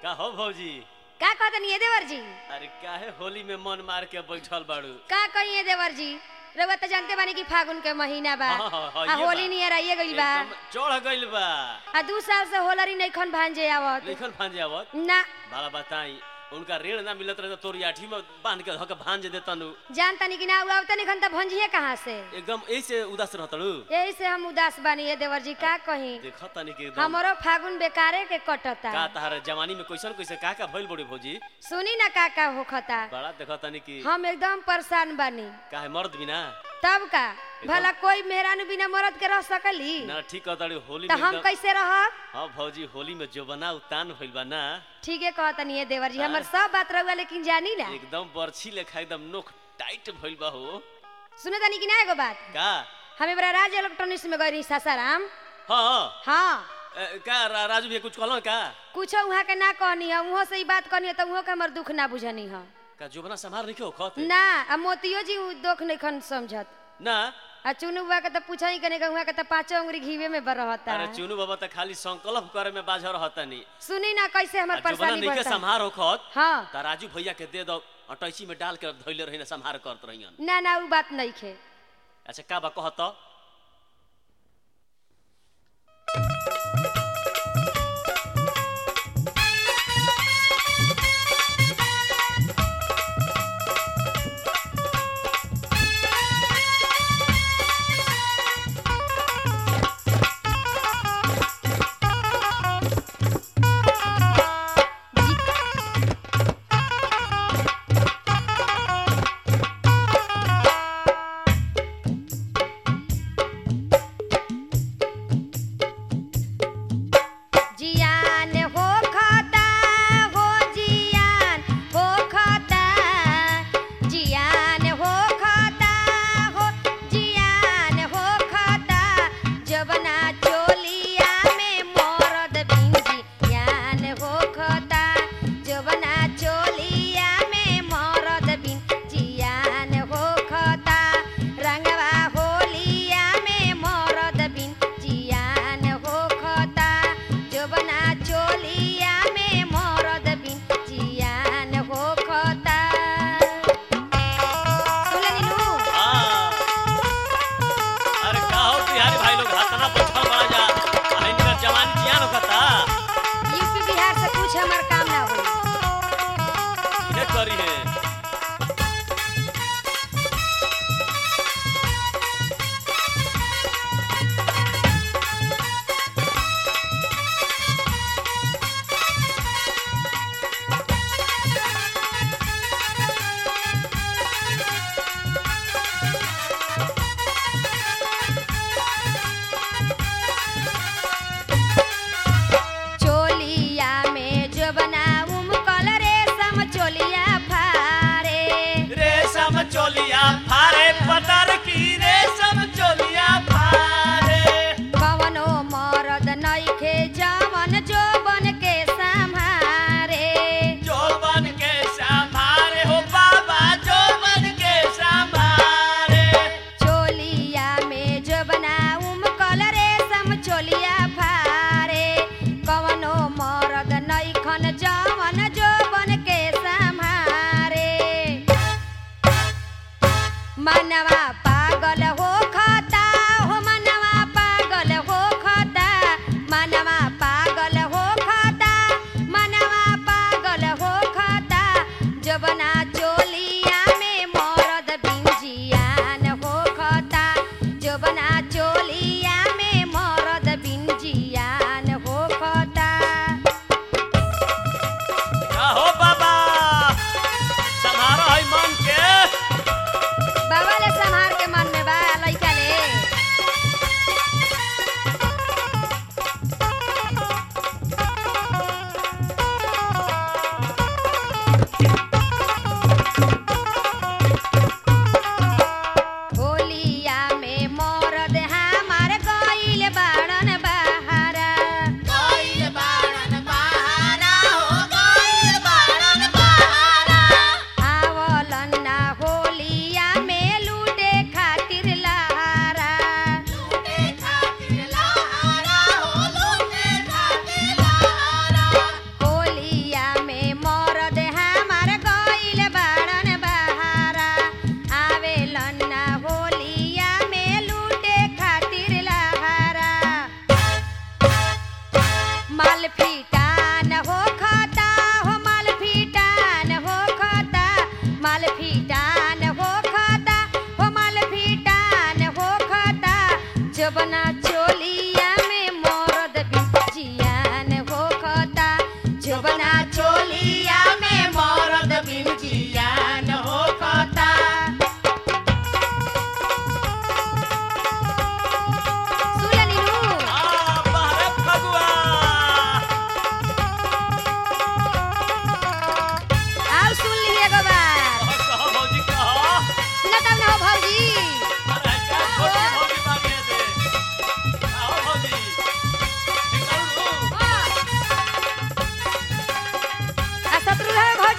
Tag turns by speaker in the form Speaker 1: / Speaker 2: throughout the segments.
Speaker 1: का हो भौजी
Speaker 2: का कहतनी है देवर जी
Speaker 1: अरे काहे होली में मन मार के बैठल बाड़ू
Speaker 2: का कही है देवर जी रउआ तो जानते बानी कि फागुन के महीना बा
Speaker 1: हाँ, हाँ, हाँ,
Speaker 2: आ
Speaker 1: ये
Speaker 2: होली
Speaker 1: बा।
Speaker 2: नियर आइए गइल बा
Speaker 1: एकदम चढ़ गइल बा
Speaker 2: आ दू साल से होलरी नइखन भांजे आवत
Speaker 1: लेखन भांजे आवत
Speaker 2: ना
Speaker 1: बाला बताई उनका ऋण ना मिलत रहे तो तोरी आठी में बांध के धक भांज देतनु
Speaker 2: जान तनी कि ना आवत निखन त भंजिए कहाँ से
Speaker 1: एकदम ऐसे उदास रहतड़ू
Speaker 2: यही से हम उदास बानी है देवर जी का कही
Speaker 1: देख तनी के एकदम
Speaker 2: हमरो फागुन बेकारे के कटता
Speaker 1: का तहार जवानी में कैसन कैसे का का भइल बड़ी भौजी
Speaker 2: सुनी ना का का होखता
Speaker 1: बड़ा देख तनी कि
Speaker 2: हम एकदम परेशान बानी
Speaker 1: काहे मर्द बिना
Speaker 2: तब का भला कोई मेहरानू बिना मरद के रह सकली
Speaker 1: ना ठीक कहताड़ी होली
Speaker 2: तो
Speaker 1: में
Speaker 2: हम
Speaker 1: एकदम
Speaker 2: कैसे रहब
Speaker 1: हाँ भौजी होली में जो बना उतान भइल बा ना
Speaker 2: ठीके कहतनी है देवर जी हमर सब बात रहुआ लेकिन जानी ना
Speaker 1: एकदम बर्छी लेखा एकदम नोख टाइट भइल बा हो
Speaker 2: सुने तनी कि ना एगो बात
Speaker 1: का
Speaker 2: हम बड़ा राज इलेक्ट्रॉनिक्स में गई सासाराम
Speaker 1: हाँ
Speaker 2: हाँ
Speaker 1: ए, का रा, राजू भैया कुछ कहलो का
Speaker 2: कुछ वहाँ के ना कहनी है वहाँ से ही बात कहनी है तो वहाँ के हमर दुख ना बुझनी है
Speaker 1: का जोबना संभार नहीं खत
Speaker 2: ना आ मोतियो जी उ दुख नहीं खन समझत
Speaker 1: ना
Speaker 2: आ चुनु बुआ के तो पूछा ही कने वहाँ के तो पांचों उंगली घीवे में बर रहता
Speaker 1: अरे
Speaker 2: है
Speaker 1: चुनू बाबा त खाली संकल्प करे में बाझ रहतनी
Speaker 2: सुनी ना कैसे हमर
Speaker 1: जोबना
Speaker 2: परेशानी
Speaker 1: नहीं के
Speaker 2: बढ़ता है।
Speaker 1: संभार हो खत
Speaker 2: हाँ
Speaker 1: त राजू भैया के दे दो अटैची में डाल के धइले रही ना संभार करत रहियन
Speaker 2: ना ना उ बात नहीं खे
Speaker 1: अच्छा का बा कहत
Speaker 2: जियान हो खाता हो जियान हो खाता जियान हो खाता हो जियान हो खाता जबना चोलिया में मरद बिंजी जियान हो खाता जबना चोलिया में मरद बिन जियान हो खाता रंगवा होलिया में मरद बिन जियान हो खाता जबना चोलिया में मरद बिन जियान हो खाता सुनली नु
Speaker 1: हाँ। अरे का हो बिहारी भाई लोग हाथना बैठल बड़ा जा आ इनका जवानी जियान होता
Speaker 2: यूपी बिहार से कुछ हमार काम ना होई
Speaker 1: ये करी है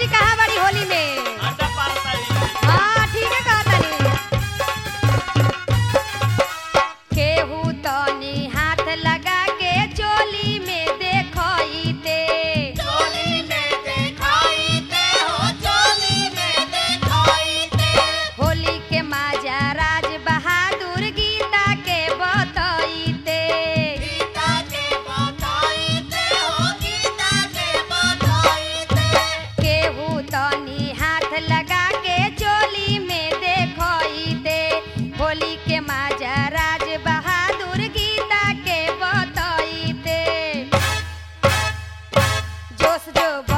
Speaker 2: जी कहाँ बड़ी होली में
Speaker 1: अंडा पारताई
Speaker 2: हाँ ठीक है कहतनी केहू तनी हाथ लगा के चोली में देखइते होली के माजा राज बहादुर गीता के बतइते केहू तनी हाथ लगा के चोली में देखइते होली के माजा राज बहादुर गीता के बतइते जोश जो